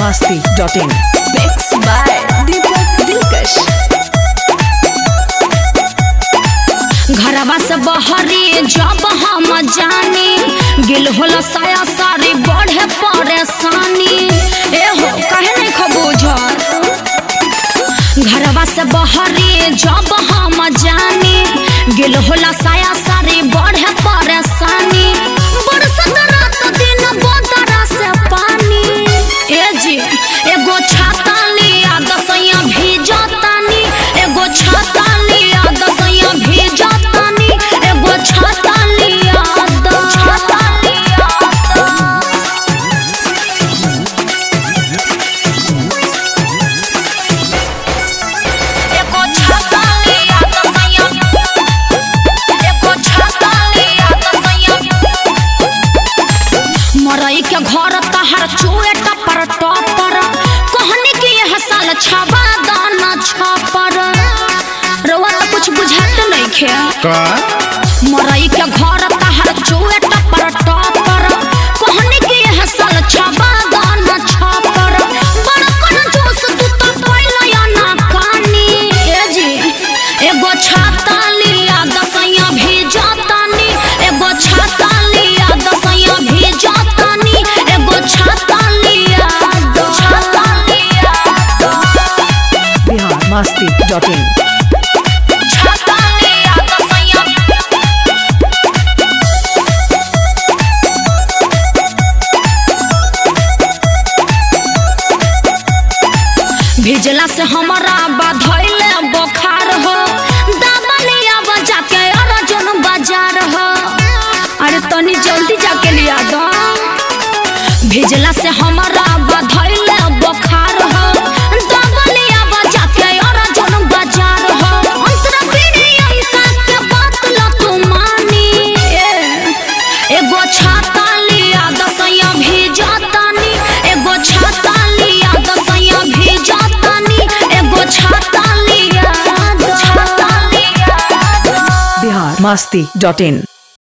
masti.in. Mix by Deepak Dilkash. घरवा से बहरी जब हम जानी गिल होला साया सारी बढ़े परेशानी ए हो कहे नहीं खबूझत घरवा से बहरी जब हम जानी गिल होला साया सारी बढ़े परेशानी बरसत रात दिन बोतरा से पानी ए जी एगो छाता लिया दसैया भीजतानी एगो छाता लिया दसैया भीजतानी एगो छाता लिया द छाता लिया द एगो छाता लिया दसैया एगो छाता लिया दसैया मरई के घर तहर चुए टपर टपर कहनी कि यह साल छबा दाना छपर रवा तो कुछ बुझात नहीं खे का मरई के घर तहर चुए टपर टपर कहनी कि यह साल छबा दाना छपर बड़ कन जोश तू तो पहले या ना कानी ए जी एगो छाता लिया दसैया भेजतानी एगो छाता लिया दसैया भेजतानी एगो छाता लिया दो छाता लिया दो Bihar masti.in. छाता लिया दसैया भेजला से हमारा बाधैले बुखार हो दादा लिया बजा के अर्जुन बाजार हो अरे तनी जल्दी जाके लिया दो भेजला से हमारा बाधैले बुखार हो दादा लिया बजा के अर्जुन बाजार हो अंतरा पीढ़ी अंका के बात ला तू मानी ए, एगो छाता लिया दसैया भेजतानी एगो छाता लिया दसैया भेजतानी एगो छाता लिया छाता लिया Bihar masti.in.